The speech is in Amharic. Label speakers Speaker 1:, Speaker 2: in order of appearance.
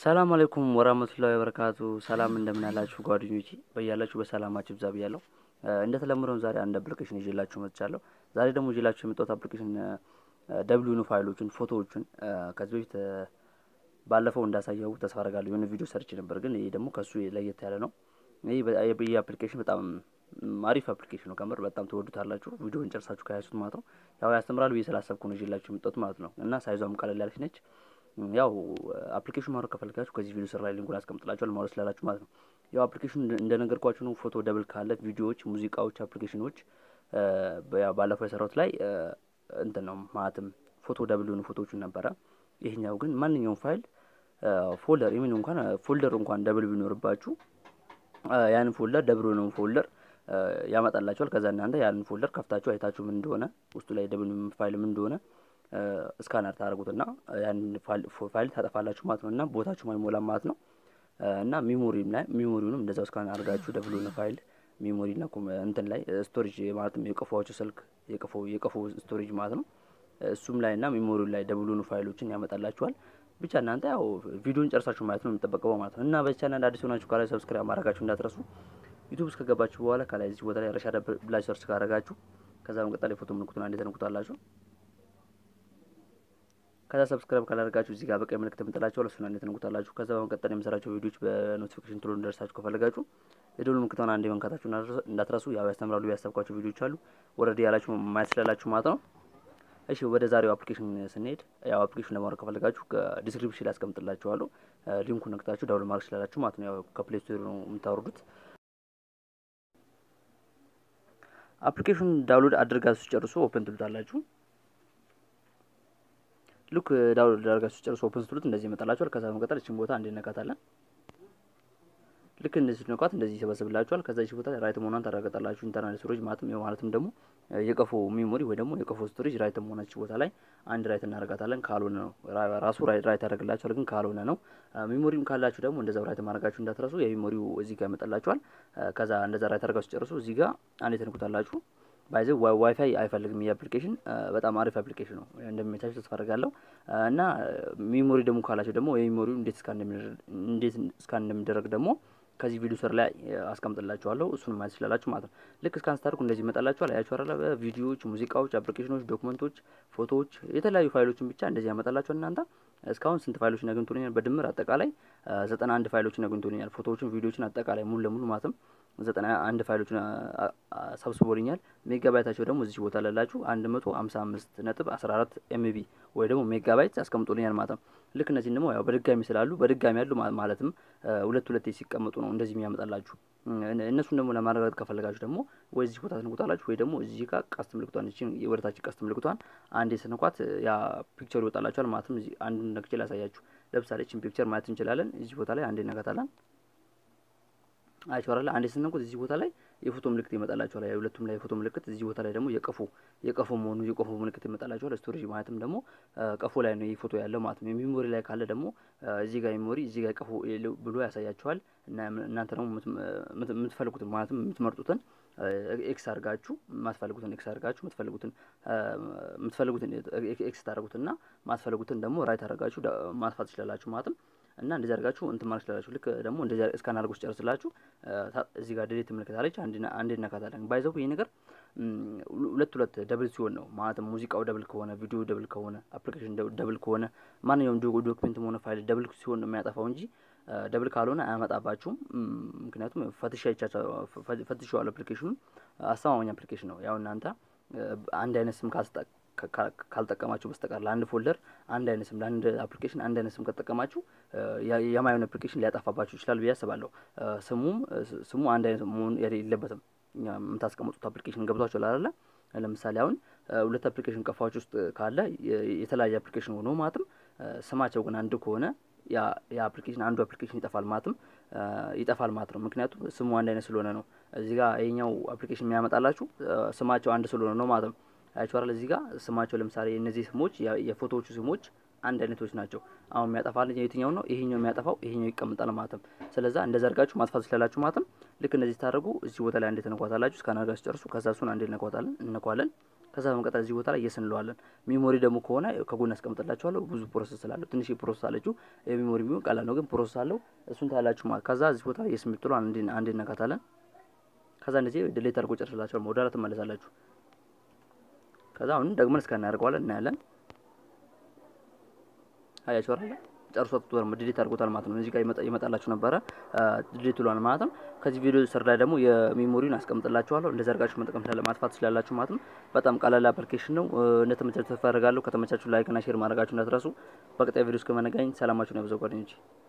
Speaker 1: ሰላም አለይኩም ወራህመቱላሂ ወበረካቱ። ሰላም እንደምን ያላችሁ ጓደኞቼ፣ በያላችሁ በሰላማችሁ ብዛ ብያለሁ። እንደተለመደው ዛሬ አንድ አፕሊኬሽን ይዤላችሁ መጥቻለሁ። ዛሬ ደግሞ ይዤላችሁ የመጣሁት አፕሊኬሽን ደብሊው ፋይሎችን፣ ፎቶዎችን ከዚህ በፊት ባለፈው እንዳሳየው ተስፋ አደርጋለሁ። የሆነ ቪዲዮ ሰርች ነበር፣ ግን ይሄ ደግሞ ከሱ ለየት ያለ ነው። ይህ አፕሊኬሽን በጣም አሪፍ አፕሊኬሽን ነው። ከምር በጣም ትወዱታላችሁ። ቪዲዮን ጨርሳችሁ ከያዙት ማለት ነው። ያው ያስተምራል ብዬ ስላሰብኩ ነው ይዤላችሁ የመጣሁት ማለት ነው። እና ሳይዟም ቀለል ያለች ነች። ያው አፕሊኬሽን ማውረድ ከፈልጋችሁ ከዚህ ቪዲዮ ስር ላይ ሊንኩን አስቀምጥላችኋል ማውረድ ስላላችሁ ማለት ነው። ያው አፕሊኬሽን እንደነገርኳችሁ ነው። ፎቶ ደብል ካለ ቪዲዮዎች፣ ሙዚቃዎች፣ አፕሊኬሽኖች ባለፈው የሰራሁት ላይ እንትን ነው ማለትም ፎቶ ደብል የሆኑ ፎቶዎችን ነበረ። ይሄኛው ግን ማንኛውም ፋይል ፎልደር ኢሜን እንኳን ፎልደር እንኳን ደብል ቢኖርባችሁ ያንን ፎልደር ደብል የሆነው ፎልደር ያመጣላችኋል። ከዛ እናንተ ያንን ፎልደር ከፍታችሁ አይታችሁ ምን እንደሆነ ውስጡ ላይ ደብል ፋይል ምን እንደሆነ ስካነር ታደርጉትና ያን ፋይል ታጠፋላችሁ ማለት ነው። እና ቦታችሁ አይሞላም ማለት ነው። እና ሚሞሪም ላይ ሚሞሪውንም እንደዛው ስካን አድርጋችሁ ደብሎን ፋይል ሚሞሪ እና እንትን ላይ ስቶሬጅ ማለትም የቀፎዋችሁ ስልክ የቀፎ የቀፎ ስቶሬጅ ማለት ነው። እሱም ላይ እና ሚሞሪው ላይ ደብሎን ፋይሎችን ያመጣላችኋል። ብቻ እናንተ ያው ቪዲዮን ጨርሳችሁ ማየት ነው የሚጠበቀው ማለት ነው። እና በቻናል አዲስ ሆናችሁ ከላይ ሰብስክራይብ ማድረጋችሁ እንዳትረሱ። ዩቲዩብ ውስጥ ከገባችሁ በኋላ ከላይ እዚህ ቦታ ላይ ረሻዳ ብላችሁ ሰርች ካደረጋችሁ ከዛ በመቀጠል የፎቶ ምልክቱን አንዴ ተነኩታላችሁ። ከዛ ሰብስክራይብ ካላደረጋችሁ እዚህ ጋር በቀይ ምልክት የምጥላችሁ እሱን አንዴ ተነኩታላችሁ። ከዛ በመቀጠል የምሰራቸው ቪዲዮዎች በኖቲፊኬሽን ቶሎ እንደርሳችሁ ከፈለጋችሁ የደወል ምልክቷን አንዴ መንካታችሁ እንዳትረሱ። ያው ያስተምራሉ ያሰብኳቸው ቪዲዮዎች አሉ ወረድ ያላችሁ ማየት ስላላችሁ ማለት ነው። እሺ ወደ ዛሬው አፕሊኬሽን ስንሄድ ያው አፕሊኬሽን ለማውረድ ከፈለጋችሁ ዲስክሪፕሽን ላይ አስቀምጥላችኋለሁ። ሊንኩን ነክታችሁ ዳውንሎድ ማድረግ ስላላችሁ ማለት ነው። ያው ከፕሌይ ስቶር ነው የምታወርዱት። አፕሊኬሽን ዳውንሎድ አድርጋችሁ ጨርሶ ኦፕን ትሉታላችሁ። ልክ ዳውንሎድ አድርጋችሁ ጨርሶ ኦፕን ስትሉት እንደዚህ ይመጣላችኋል። ከዛ በመቀጠል እቺን ቦታ እንዴት ነካታለን። ልክ እንደዚህ ነኳት እንደዚህ ይሰበስብላችኋል። ከዛ እቺ ቦታ ራይት መሆኗን ታረጋግጣላችሁ። ኢንተርናል ስቶሬጅ ማለትም ያው ማለትም ደግሞ የቀፎ ሜሞሪ ወይ ደግሞ የቀፎ ስቶሬጅ ራይት መሆናች ቦታ ላይ አንድ ራይት እናደርጋታለን። ካልሆነ ነው ራሱ ራይት ያደርግላችኋል፣ ግን ካልሆነ ነው። ሜሞሪም ካላችሁ ደግሞ እንደዛው ራይት ማድረጋችሁ እንዳትረሱ። የሜሞሪው እዚህ ጋር ይመጣላችኋል። ከዛ እንደዛ ራይት አድርጋችሁ ጨርሱ። እዚህ ጋር አንዴ ተንኩታላችሁ። ባይዘ ዋይፋይ አይፈልግም። ይህ አፕሊኬሽን በጣም አሪፍ አፕሊኬሽን ነው። እንደሚመቻችሁ ተስፋ አደርጋለሁ። እና ሜሞሪ ደግሞ ካላችሁ ደግሞ የሜሞሪው እንዴት እስካን እንደሚደረግ ደግሞ ከዚህ ቪዲዮ ስር ላይ አስቀምጥላችኋለሁ። እሱን ማየት ትችላላችሁ ማለት ነው። ልክ እስካን ስታደርጉ እንደዚህ ይመጣላችኋል። አያችሁ አይደል? ቪዲዮዎች፣ ሙዚቃዎች፣ አፕሊኬሽኖች፣ ዶክመንቶች፣ ፎቶዎች፣ የተለያዩ ፋይሎችን ብቻ እንደዚህ ያመጣላችኋል። እናንተ እስካሁን ስንት ፋይሎችን አግኝቶልኛል? በድምር አጠቃላይ ዘጠና አንድ ፋይሎችን አግኝቶልኛል። ፎቶዎችን፣ ቪዲዮዎችን አጠቃላይ ሙሉ ለሙሉ ማለትም ዘጠና አንድ ፋይሎችን ሰብስቦልኛል። ሜጋባይታቸው ደግሞ እዚህ ቦታ ላላችሁ አንድ መቶ ሀምሳ አምስት ነጥብ አስራ አራት ኤምቢ ወይ ደግሞ ሜጋባይት አስቀምጦልኛል ማለት ነው። ልክ እነዚህን ደግሞ ያው በድጋሚ ስላሉ በድጋሚ ያሉ ማለትም ሁለት ሁለቴ ሲቀመጡ ነው እንደዚህ የሚያመጣላችሁ። እነሱን ደግሞ ለማረጋገጥ ከፈለጋችሁ ደግሞ ወይ እዚህ ቦታ ትንቁታላችሁ ወይ ደግሞ እዚህ ጋር ቀስት ምልክቷን እቺን የወደታችን ቀስት ምልክቷን አንዴ ስንኳት ያ ፒክቸሩ ይወጣላችኋል። ማለትም እዚህ አንዱን ነክቼ ላሳያችሁ። ለምሳሌ እቺን ፒክቸር ማየት እንችላለን። እዚህ ቦታ ላይ አንዴ ነካታለን። አይቻላል አንዴ ስንነኩት እዚህ ቦታ ላይ የፎቶ ምልክት ይመጣላችኋል። የሁለቱም ላይ የፎቶ ምልክት እዚህ ቦታ ላይ ደግሞ የቀፎ የቀፎ መሆኑ የቀፎ ምልክት ይመጣላችኋል። ስቶሬጅ ማለትም ደግሞ ቀፎ ላይ ነው ይህ ፎቶ ያለው ማለት ነው። ሜሞሪ ላይ ካለ ደግሞ እዚህ ጋር ሜሞሪ እዚህ ጋር ቀፎ ብሎ ያሳያችኋል። እና እናንተ ደግሞ የምትፈልጉትን ማለትም የምትመርጡትን ኤክስ አድርጋችሁ ማትፈልጉትን ኤክስ አድርጋችሁ የምትፈልጉትን የምትፈልጉትን ኤክስ ታደርጉትና ማትፈልጉትን ደግሞ ራይት አድርጋችሁ ማጥፋት ትችላላችሁ ማለትም እና እንደዚህ አድርጋችሁ እንትን ማለት ትችላላችሁ። ልክ ደግሞ እንደዚህ እስካን አድርጎ ጨርስላችሁ እዚህ ጋር ዴሌት ትመለከታለች። አንዴ እነካታለን። ባይዘው ይሄ ነገር ሁለት ሁለት ደብል ሲሆን ነው ማለትም ሙዚቃው ደብል ከሆነ ቪዲዮ ደብል ከሆነ አፕሊኬሽን ደብል ከሆነ ማንኛውም ዶክሜንትም ሆነ ፋይል ደብል ሲሆን ነው የሚያጠፋው እንጂ ደብል ካልሆነ አያመጣባችሁም። ምክንያቱም ፈትሸዋል። አፕሊኬሽኑ አስተማማኝ አፕሊኬሽን ነው። ያው እናንተ አንድ አይነት ስም ካልጠቀማችሁ በስተቀር ለአንድ ፎልደር አንድ አይነት ስም ለአንድ አፕሊኬሽን አንድ አይነት ስም ከተጠቀማችሁ የማይሆን አፕሊኬሽን ሊያጠፋባችሁ ይችላል ብዬ አስባለሁ። ስሙም ስሙ አንድ አይነት መሆን የለበትም። የምታስቀምጡት አፕሊኬሽን ገብቷችሁ ላለ ለምሳሌ አሁን ሁለት አፕሊኬሽን ቀፋዎች ውስጥ ካለ የተለያየ አፕሊኬሽን ሆኖ ማለትም ስማቸው ግን አንድ ከሆነ ያ አፕሊኬሽን አንዱ አፕሊኬሽን ይጠፋል ማለትም ይጠፋል ማለት ነው። ምክንያቱም ስሙ አንድ አይነት ስለሆነ ነው። እዚህ ጋር ይሄኛው አፕሊኬሽን የሚያመጣላችሁ ስማቸው አንድ ስለሆነ ነው ማለት ነው። አያችኋል እዚህ ጋር ስማቸው ለምሳሌ እነዚህ ስሞች የፎቶዎቹ ስሞች አንድ አይነቶች ናቸው። አሁን የሚያጠፋል የትኛው ነው? ይሄኛው የሚያጠፋው ይሄኛው ይቀምጣል ማለትም። ስለዛ እንደዛ አድርጋችሁ ማጥፋት ትችላላችሁ ማለትም። ልክ እንደዚህ ታደርጉ እዚህ ቦታ ላይ አንዴ ተነኳታላችሁ። እስካን አድርጋችሁ ጨርሱ። ከዛ እሱን አንዴ እነኳታለን እነኳለን። ከዛ ከዛ በመቀጠል እዚህ ቦታ ላይ የስ እንለዋለን። ሚሞሪ ደግሞ ከሆነ ከጎን አስቀምጥላችኋለሁ። ብዙ ፕሮሰስ ስላለው ትንሽ ፕሮሰስ አለችው። የሚሞሪ ቢሆን ቀላል ነው፣ ግን ፕሮሰስ አለው። እሱን ታያላችሁ ማለት ከዛ እዚህ ቦታ የስ የምትለው አንዴ እነካታለን። ከዛ እንደዚህ ዲሌት አድርጎ ጨርስላችኋል። ወደ ኋላ ትመለሳላችሁ። ከዛ አሁን ደግመን እስከ እናደርገዋለን እናያለን። አያችሁ አይደል? ጨርሶት ወርም ዲሊት አድርጎታል ማለት ነው። እዚህ ጋር ይመጣላችሁ ነበረ ዲሊት ብሏል ማለት ነው። ከዚህ ቪዲዮ ስር ላይ ደግሞ የሚሞሪውን አስቀምጥላችኋለሁ። እንደዛ አድርጋችሁ መጠቀም ስላለ ማጥፋት ትችላላችሁ ማለት ነው። በጣም ቀላል አፕሊኬሽን ነው። እንደተመቻችሁ ተስፋ አደርጋለሁ። ከተመቻችሁ ላይክ እና ሼር ማድረጋችሁ እንዳትረሱ። በቀጣይ ቪዲዮ እስከመነጋኝ ሰላማችሁን ያብዛው ጓደኞቼ።